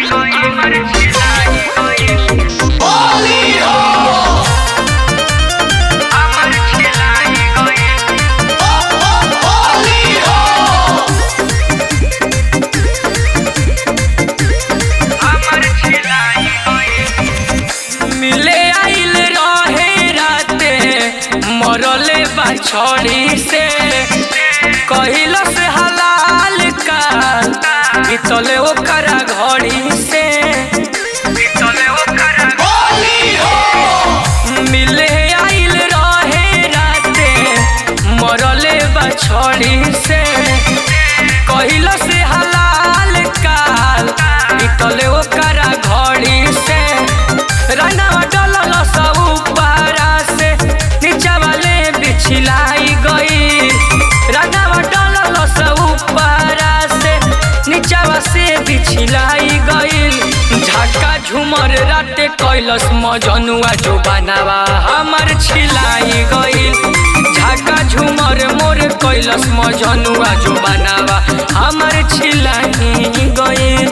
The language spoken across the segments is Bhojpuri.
मिले आइल रहे राते मरले बा छड़ी से कहिल से हलाल का बीतले ओकरा घड़ी से मिले आइल रहे राते मरले बा छड़ी से कहिल से हलाल काल बीतले ओकरा घड़ी से रनवा डलल सब ऊपरा से नीचा वाले बिछलाई गई रनवा डलल सब ऊपरा से नीचावा से बिछलाई गई झाका झूमर राते कैलस मजनुआ जो बनावा हमर छिलाई गईल झाका झूमर मोर कैलस मजनुआ जो बनावा हमर छिलाई गईल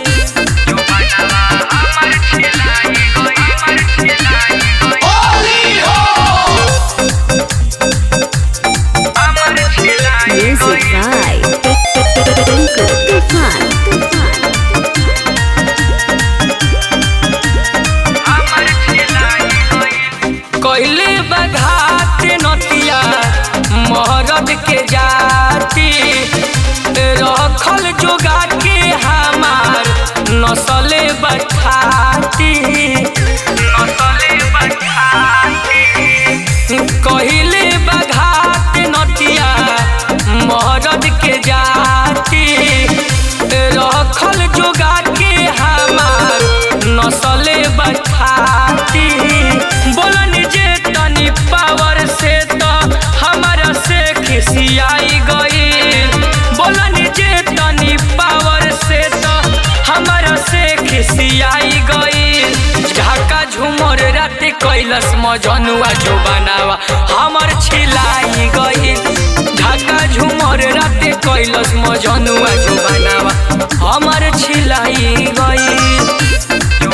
Music by Tinku Tufan. कहले बघात नतिया महरद के जाती रखल जोगा के हमार नसले बठाती नसले बठाती कहले बघात नतिया महरद के जाती रखल जोगा के हमार नसले बठाती बोलन जे तनी पावर से तो हमारा से खिसियाई गई बोलन जे तनी पावर से तो हमारा से खिसियाई गई झाका झूमर राते कैलस मजनुआ जो बनावा हमर छिलाई गई झाका झूमर राते कैलस मजनुआ जो बनावा हमर छिलाई गई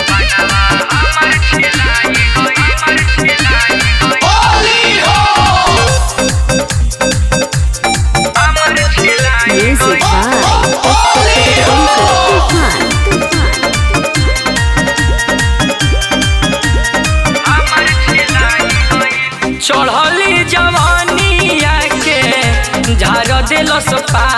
Music by Tinku Tufan. चढ़ली जवानिया के झार दिलस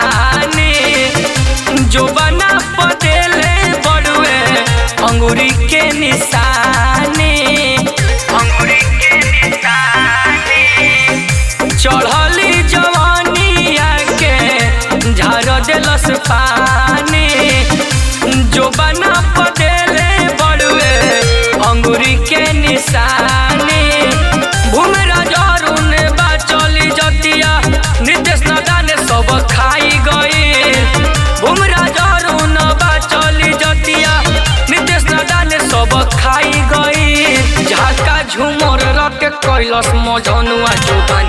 पानी जो बना पदेले बड़ुए अंगूरी के निशानी अंगूरी के निशानी चढ़ली जवानिया के झार दिलस पानी जो बना पदेले बड़ुए अंगूरी के निशानी भूमरा जरुन बा चली जतिया नितेश नदाने सब खाई गई भूमरा जरुन बा चली जतिया नितेश नदाने सब खाई गई झाका झूमर रट कैलस मजनुआ जो बना